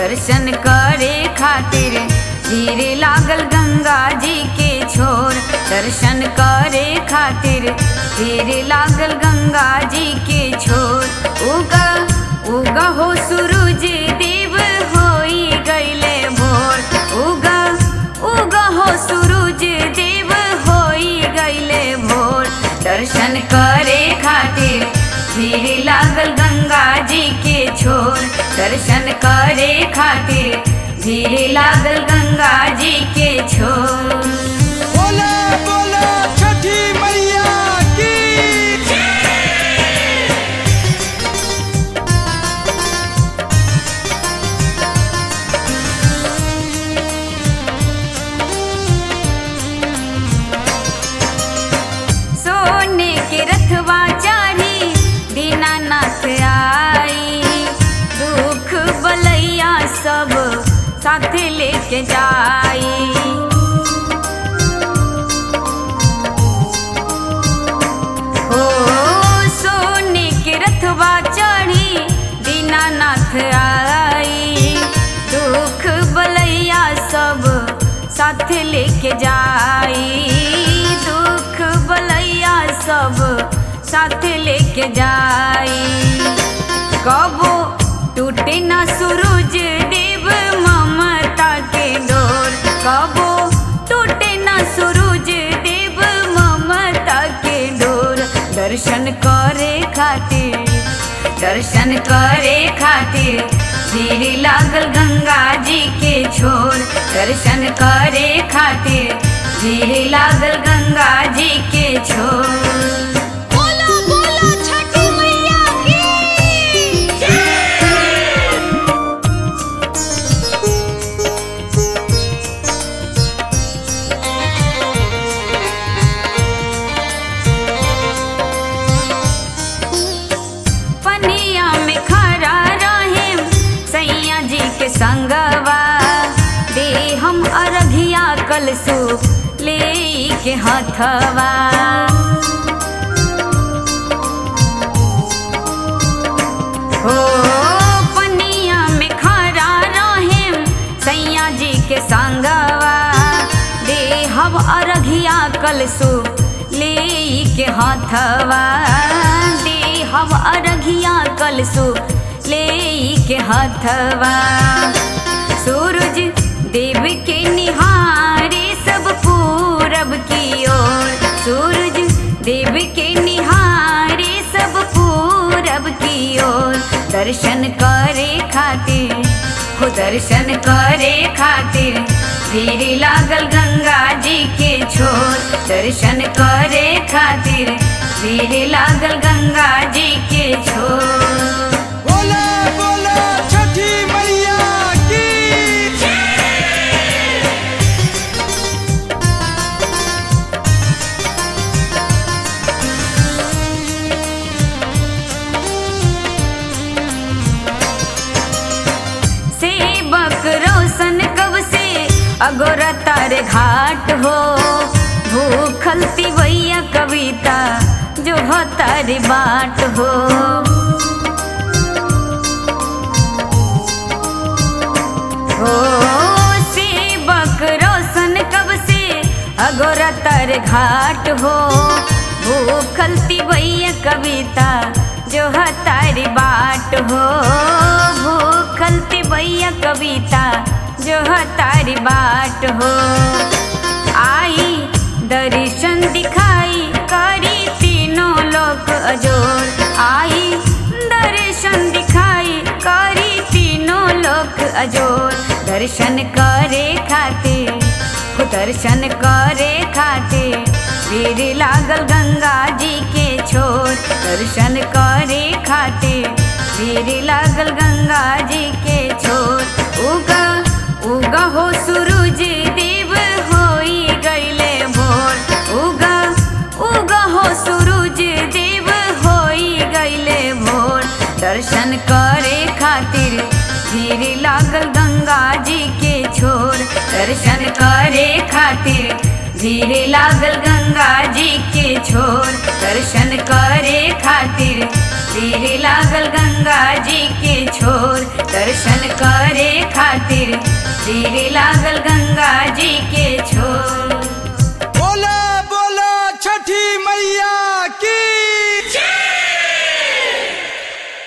दर्शन करे खातिर धीरे लागल गंगा जी के छोर दर्शन करे खातिर धीरे लागल गंगा जी के छोर उगा उगा हो सूरज देव होई गईले भोर उगा उगा हो सूरज देव होई गईले भोर दर्शन करे खातिर धीरे लागल गंगा जी के छोर दर्शन करे खातिर धीरे लागल गंगा जी के छोर बोला बोला छठी मैया की सोने के रथवा चारी दीनानाथ आई दुख बलैया सब साथ लेके जाई हो सोने के रथवा चढ़ी दीनानाथ आई दुख बलैया सब साथ लेके जाई दुख बलैया सब साथ लेके जाई कबो टूटे ना सूरज देव ममता के डोर कबो टूटे ना सूरज देव ममता के डोर दर्शन करे खातिर दर्शन करे खातिर धीरे लागल गंगा जी के छोर दर्शन करे खातिर धीरे लागल गंगा जी के छोर बोला बोला छठी मैया की पनिया में खड़ा रहे सैया जी के संगवा दे हम अरघिया कलसु ले के हथवा हो पनिया में खड़ा रहे सैया जी के संगवा दे हम अरघिया कलसु ले के हथवा दे हम अरघिया कलसु ले के हथवा सूरज देव के निहारे सब पूरब की ओर सूरज देव के निहारे सब पूरब की ओर दर्शन करे खातिर हो दर्शन करे खातिर धीरे लागल गंगा जी के छोर दर्शन करे खातिर धीरे लागल गंगा जी के छोर बोला बोला छठी मैया की सेवक रोशन कब से अगोरा तारे घाट हो भूखल तिवैया कविता जो हो तारी बाट हो हो सेवक रोशन कब से अगोरा तारे घाट हो भूखल तिवैया कविता जो है तारी बाट हो भूखल तिवैया कविता जो है तारी बाट हो आई दर्शन दिखाई करी तीनों लोक अजोर आई दर्शन दिखाई करी तीनों लोक अजोर दर्शन करे खातिर हो दर्शन करे खातिर वीर लागल गंगा जी के छोर दर्शन करे खातिर वीर लागल गंगा जी के छोर उगा उगा हो सूरज देव होई गईले भोर उगा उगा हो सूरज देव होई गईले भोर दर्शन करे खातिर धीरे लागल गंगा जी के छोर दर्शन करे खातिर धीरे लागल गंगा जी के छोर दर्शन करे खातिर धीरे लागल गंगा जी के छोर दर्शन करे खातिर तीर लागल गंगा जी के छोर बोला बोला छठी मैया की